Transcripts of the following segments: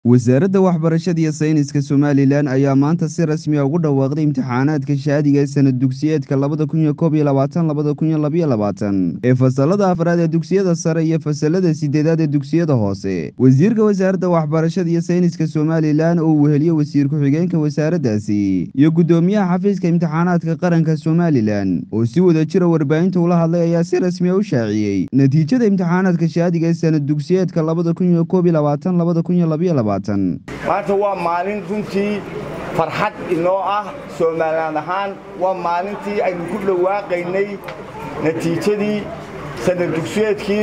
wasaaradda waxbarashada iyo sayniska somalilan ayaa maanta si rasmi a ugu dhawaaqday imtixaanaadka shaadiga ee sanad dugsiyeedka labada kun iyo koob iyo labaatan labada kun iyo labaiyo labaatan ee fasalada afraad ee dugsiyada sare iyo fasalada sideedaad ee dugsiyada hoose wasiirka wasaaradda waxbarashada iyo sayniska somalilan oo weheliye wasiir ku-xigeenka wasaaraddaasi iyo guddoomiyaha xafiiska imtixaanaadka qaranka somalilan oo si wada jira warbaahinta ula hadlay ayaa si rasmi a u shaaciyey natiijada imtixaanaadka shaadiga ee sanad dugsiyeedka labada kun iyo koob iyo labaatan labada kun iyo labaiyo labaatan maanta waa maalin runtii farxad inoo ah somalilan ahaan waa maalintii aynu ku dhawaaqaynay natiijadii sanad dugsiyeedkii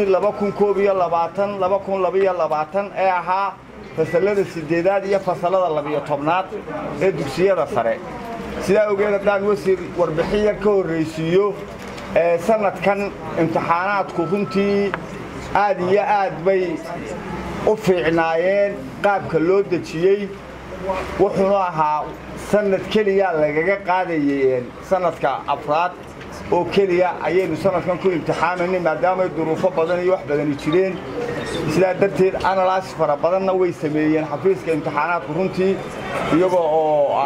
ee ahaa fasalada sideedaad iyo fasalada labiyo tobnaad ee dugsiyada sare sidaa ogeed haddaan wasiir warbixin yar ka horraysiiyo ee sanadkan imtixaanaadku runtii aad iyo aad bay u fiicnaayeen qaabka loo dejiyey wuxuuna ahaa sanad keliya lagaga qaadayeen sanadka afraad oo keliya ayaynu sanadkan ku imtixaamayna maadaamay duruufo badan iyo wax badani jireen sidaa darteed analysis fara badanna way sameeyeen xafiiska imtixaanaadku runtii iyagoo oo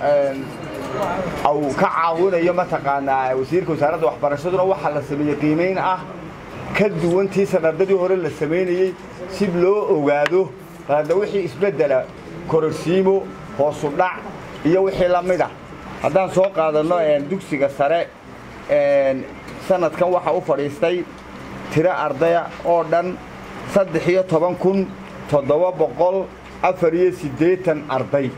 au ka caawinayo mataqaanaa wasiirka wasaaradda waxbarashaduna waxaa la sameeyey qiimayn ah ka duwantii sanadadii hore la samaynayey si loo ogaado hadda wixii isbeddela kororsiimo hoosu dhac iyo wixii la mid ah haddaan soo qaadanno dugsiga sare sanadkan waxaa u fadhiistay tiro ardaya oo dhan saddex iyo toban kun toddoba boqol afar iyo siddeetan arday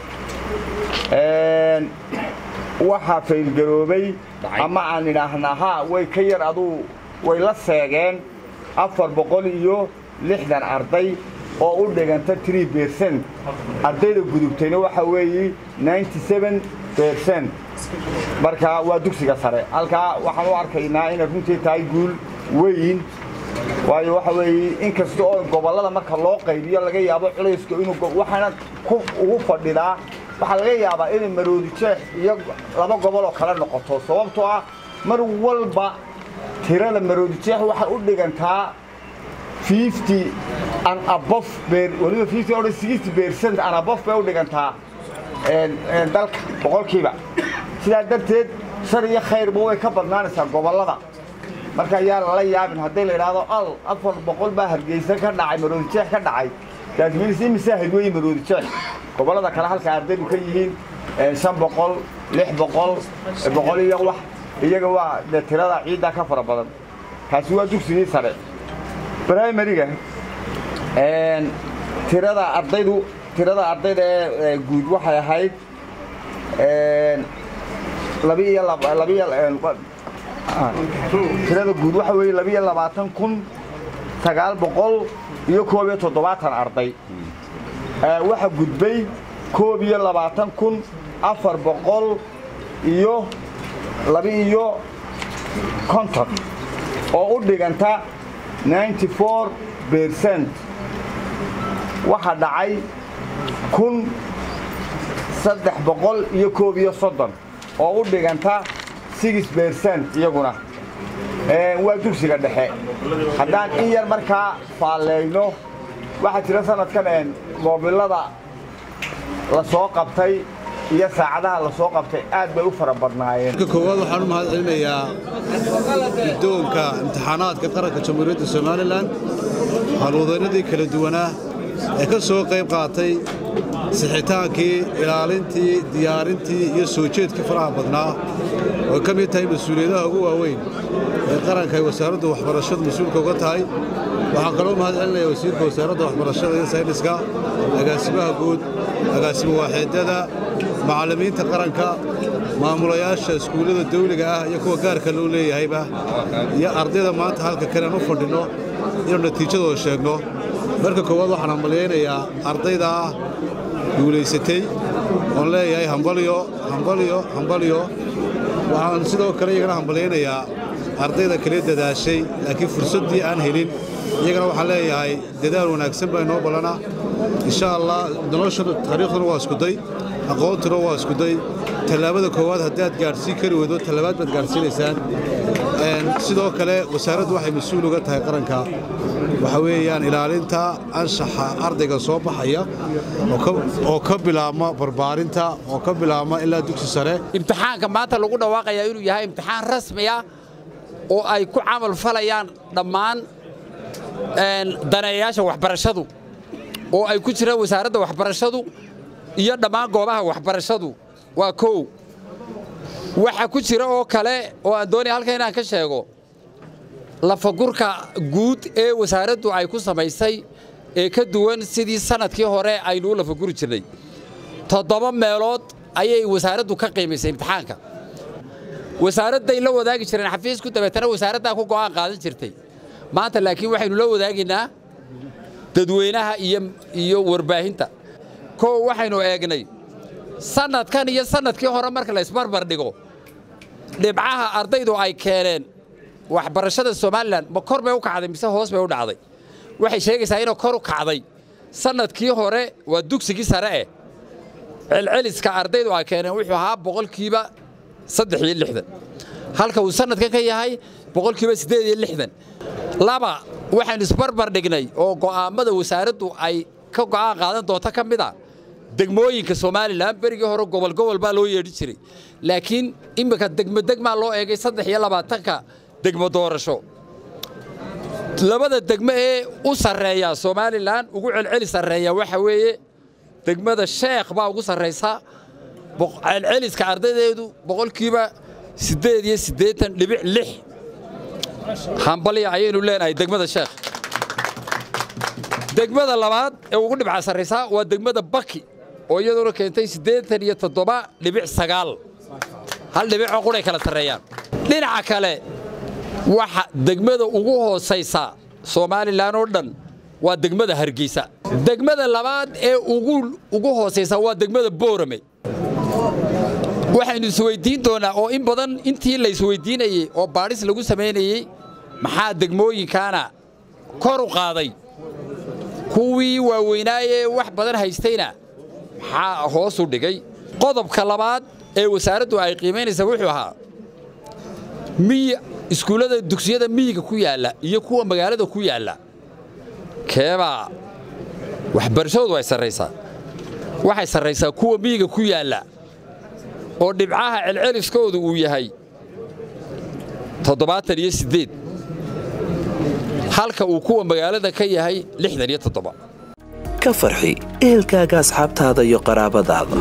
waxaa faylgaroobay ama aan idhaahnaa haa way ka yar aduu way la seegeen afar boqol iyo lixdan arday oo u dhiganta tree bercent ardayda gudubtayna waxa weeye ninety seven bercent marka waa dugsiga sare halkaa waxaan u arkaynaa inay runtii tahay guul weyn waayo waxa weeye in kasta oo gobollada marka loo qaybiyo laga yaabo culayska inuu waxaana ku ugu fadhidaa waxaa laga yaabaa inay maroodi jeex iyo laba gobol oo kale noqoto sababtoo ah mar walba tirada maroodi jeex waxay u dhigantaa fifty an abof weliba fifty odhan sixty percent an abof bay u dhigantaa dalka boqolkiiba sidaa darteed shar iyo khayrba way ka badnaanaysaa gobollada marka ayaa lala yaabin haddii la idhaahdo al afar boqol baa hargeysa ka dhacay maroodi jeex ka dhacay taasmiinis imisaa hadweeye maroodi jeex gobollada kale halka ardaydu ka yihiin shan boqol lix boqol boqol iyo wax iyaga waa dee tirada ciiddaa ka fara badan taasi waa dugsigii sare brimariga tirada ardaydu tirada ardayda ee guud waxay ahayd labiiyo labiyo tirada guud waxa weeye labiiyo labaatan kun sagaal boqol iyo koob iyo toddobaatan arday waxa gudbay koob iyo labaatan kun afar boqol iyo labi-iyo konton oo u dhiganta ninety four bercent waxaa dhacay kun saddex boqol iyo koob iyo soddon oo u dhiganta six bercent iyaguna waa dugsiga dhexe haddaan in yar markaa faallayno waxaa jira sanadkan moobilada la soo qabtay iyo saacadaha la soo qabtay aad bay u fara badnaayeen marka koowaad waxaan u mahad celinayaa guddoonka imtixaanaadka qaranka jamhuuriyadda somalilan halwadaynadii kala duwanaa ee ka soo qayb qaatay sixitaankii ilaalintii diyaarintii iyo soo jeedkii faraha badnaa oo ka mid tahay mas-uuliyadaha ugu waaweyn ee qaranka ay wasaaraddu waxbarashadu mas-uulka uga tahay waxaan kaloo mahad celinaya wasiirka wasaaradda waxbarashada iyo sayniska agaasimaha guud agaasimo waaxeedyada macallimiinta qaranka maamulayaasha iskuullada dawliga ah iyo kuwa gaarka loo leeyahayba iyo ardayda maanta halka kalean u fadhinno inuu natiijadooda sheegno marka koowaad waxaan hambalyaynayaa ardaydaa guulaysatay oon leeyahay hambalyo hambalyo hambalyo waxaan sidoo kale iyagana hambalyaynayaa ardayda kale dadaashay laakiin fursaddii aan helin iyagana waxaan leeyahay dadaal wanaagsan baa inoo ballana insha allah noloshuna taariikhduna waa iskuday aqoontuna waa iskuday tallaabada koowaad haddaad gaadhsiin kari weydo tallabaad baad gaadhsiinaysaan sidoo kale wasaaraddu waxay mas-uul uga tahay qaranka waxa weeyaan ilaalinta anshaxa ardayga soo baxaya oo ka bilaabma barbaarinta oo ka bilaabma ilaa dugsi sare imtixaanka maanta lagu dhawaaqayaa inuu yahay imtixaan rasmiya oo ay ku camal falayaan dhammaan daneeyayaasha waxbarashadu oo ay ku jiraan wasaaradda waxbarashadu iyo dhammaan goobaha waxbarashadu waa kow waxa ku jira oo kale oo aan doonaya halka inaan ka sheego lafagurka guud ee wasaaraddu ay ku samaysay ee ka duwan sidii sannadkii hore aynu u lafaguri jirnay toddoba meelood ayay wasaaraddu ka qiimaysay imtixaanka wasaaradday la wadaagi jireen xafiisku dabeetana wasaaraddaa ku go'aan qaadan jirtay maanta laakiin waxaynu la wadaagaynaa dadweynaha iyo warbaahinta kow waxaynu eegnay sannadkan iyo sannadkii hore marka la isbarbar dhigo dhibcaha ardaydu ay keeneen waxbarashada somalilan ma kor bay u kacday mise hoos bay u dhacday waxay sheegaysaa inuu kor u kacday sannadkii hore waa dugsigii sare eh celceliska ardaydu ay keeneen wuxuu ahaa boqolkiiba saddex iyo lixdan halka uu sannadkan ka yahay boqolkiiba siddeed iyo lixdan laba waxaynu isbarbar dhignay oo go'aammada wasaaraddu ay ka go'aan qaadan doonto ka mid a degmooyinka somalilan berigii hore gobol gobol baa loo yeedhi jiray laakiin iminka degmodegmaa loo eegay saddex iyo labaatanka degmo doorasho labada degmo ee u sarreeya somalilan ugu celceli sarreeya waxa weeye degmada sheekh baa ugu sarraysa celceliska ardaydeedu boqolkiiba siddeed iyo siddeetan dhibic lix hambalya ayaynu leenahay degmada sheekh degmada labaad ee ugu dhibca sarraysaa waa degmada baki oo iyaduna keentay siddeetan iyo toddoba dhibic sagaal hal dhibicoo qudhay kala sarreeyaan dhinaca kale waxa degmada ugu hoosaysa somalilan oo dhan waa degmada hargeysa degmada labaad ee ugu hoosaysa waa degmada boorame waxaynu isweyddiin doonnaa oo in badan intii la isweyddiinayey oo baadhis lagu samaynayey maxaa degmooyinkaana kor u qaaday kuwii waaweynaayee wax badan haystayna maxaa hoos u dhigay qodobka labaad ee wasaaraddu ay qiimaynaysa wuxuu ahaa miyi iskuullada dugsiyada miyiga ku yaalla iyo kuwa magaalada ku yaalla keebaa waxbarashadoodu ay sarraysaa waxay sarraysaa kuwa miyiga ku yaalla oo dhibcaha celceliskoodu uu yahay toddobaatan iyo siddeed halka uu kuwa magaalada ka yahay lixdan iyo toddoba ka farxi ehelkaaga asxaabtaada iyo qaraabadaada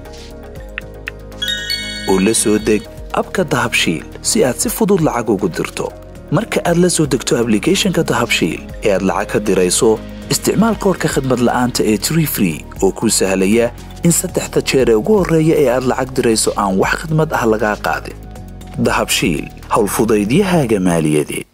oo la soo deg abka dahabshiil si aad si fudud lacag ugu dirto marka aad la soo degto ablicathonka dahabshiil ee aad lacag ka dirayso isticmaal koorka khadmad la'aanta ee tree free oo kuu sahlaya in saddexda jeer ee ugu horreeya ee aad lacag dirayso aan wax khidmad ah lagaa qaadin dahabshiil howlfudaydiyahaaga maaliyadeed